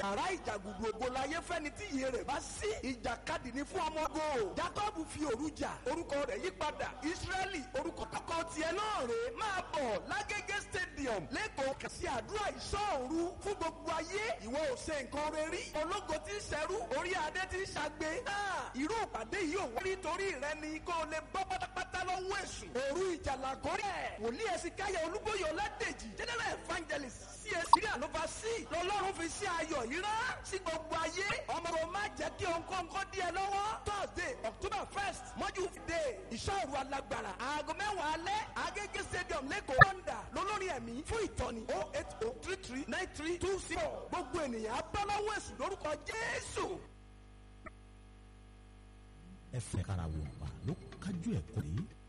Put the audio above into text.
yàrá ìjàgùdù ògo láyé fẹ́ni tí iye rẹ̀ bá sí ìjàkadì ní fún ọmọ ogo jacob fi òru jà orúkọ rẹ̀ yí padà israẹli orúkọ kọ́kọ́ tiẹ̀ náà rè é máa bọ̀ lágége stadium lẹ́kọ̀ọ́ kàsí àdúrà ìṣọ́òru fún gbogbo ayé ìwọ ò ṣe nǹkan rẹ rí ológo tí ń ṣẹrú orí adé tí ń ṣàgbé irú ìpàdé yìí ò wárí torí rẹ ni kó o lè bọ́ pátápátá lọ́wọ́ èṣù òru ìjàlá kórè wòlíì ẹ̀sìn káyọ̀ olúbóyè ọládèjì general evangelist csc rí àlọ́fà sí lọ́lọ́run fi sí ayọ̀ yìí rán sí gbogbo ayé ọmọ rẹ má jẹ́ kí òǹkọ́ǹkọ́ díẹ̀ lọ́wọ́ thursday october first mọ́jú day ìṣòro alágbára aago mẹ́wàá alẹ́ agége stadium lẹ́kọ̀ọ́ honda lólórí ẹ̀mí fún ìtọ́ni oh eight oh three three nine three two zero gbogbo ènìyàn abọ́láwọ̀ èsù lórúkọ jésù. ẹ fẹ́ kára wò pa ló kájú ẹ̀kọ́ yìí